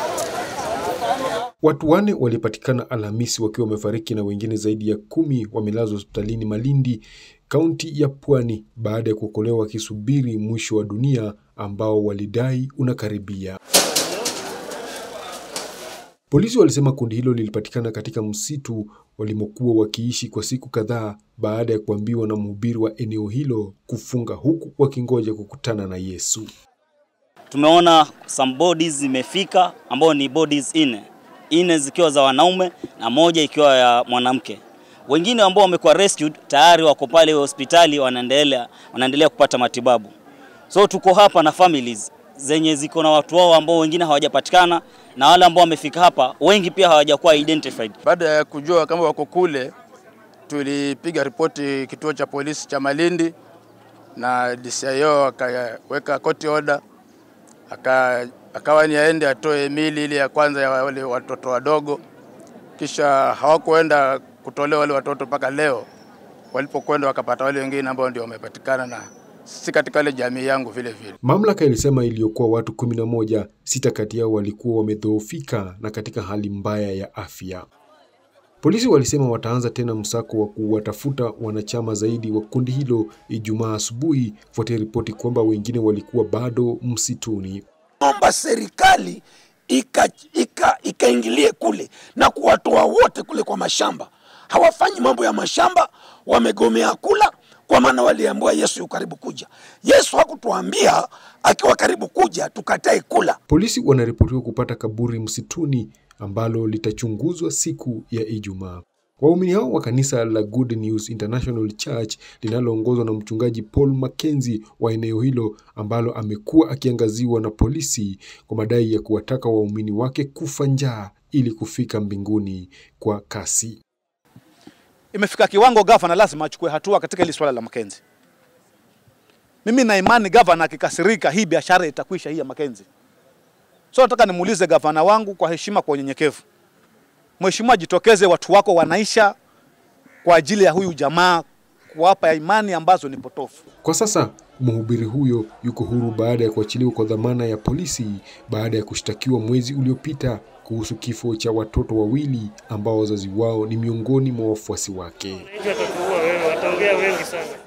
Watu wane walipatikana Alhamisi wakiwa wamefariki na wengine zaidi ya kumi wamelazwa hospitalini Malindi, kaunti ya Pwani baada ya kuokolewa wakisubiri mwisho wa dunia ambao walidai unakaribia. Polisi walisema kundi hilo lilipatikana katika msitu walimokuwa wakiishi kwa siku kadhaa baada ya kuambiwa na mhubiri wa eneo hilo kufunga huku wakingoja kukutana na Yesu. Tumeona some bodies zimefika ambao ni bodies nne, nne zikiwa za wanaume na moja ikiwa ya mwanamke. Wengine ambao wamekuwa rescued tayari wako pale hospitali wanaendelea wanaendelea kupata matibabu. So tuko hapa na families zenye ziko na watu wao ambao wengine hawajapatikana na wale ambao wamefika hapa wengi pia hawajakuwa identified. Baada ya kujua kama wako kule, tulipiga ripoti kituo cha polisi cha Malindi na DCIO akaweka court order, aka akawa ni aende atoe mili ile ya kwanza ya wale watoto wadogo, kisha hawakuenda kutolewa wale watoto mpaka leo walipokwenda wakapata wale wengine ambao ndio wamepatikana na si katika ile jamii yangu vile vile. Mamlaka ilisema iliyokuwa watu kumi na moja, sita kati yao walikuwa wamedhoofika na katika hali mbaya ya afya. Polisi walisema wataanza tena msako wa kuwatafuta wanachama zaidi wa kundi hilo Ijumaa asubuhi, kufuatia ripoti kwamba wengine walikuwa bado msituni. Omba serikali ikaingilie ika, ika kule na kuwatoa wote kule kwa mashamba. Hawafanyi mambo ya mashamba, wamegomea kula kwa maana waliambiwa Yesu yu karibu kuja. Yesu hakutuambia akiwa karibu kuja tukatae kula. Polisi wanaripotiwa kupata kaburi msituni ambalo litachunguzwa siku ya Ijumaa. Waumini hao wa kanisa la Good News International Church linaloongozwa na mchungaji Paul Mackenzie wa eneo hilo ambalo amekuwa akiangaziwa na polisi kwa madai ya kuwataka waumini wake kufa njaa ili kufika mbinguni kwa kasi. Imefika kiwango gavana lazima achukue hatua katika hili swala la Mackenzie. Mimi na imani gavana akikasirika, hii biashara itakwisha, hii ya Mackenzie. So nataka nimuulize gavana wangu kwa heshima, kwa unyenyekevu, Mheshimiwa, jitokeze, watu wako wanaisha kwa ajili ya huyu jamaa, kuwapa imani ambazo ni potofu. Kwa sasa mhubiri huyo yuko huru baada ya kuachiliwa kwa dhamana ya polisi baada ya kushtakiwa mwezi uliopita kuhusu kifo cha watoto wawili ambao wazazi wao ni miongoni mwa wafuasi wake. Wataongea wengi sana.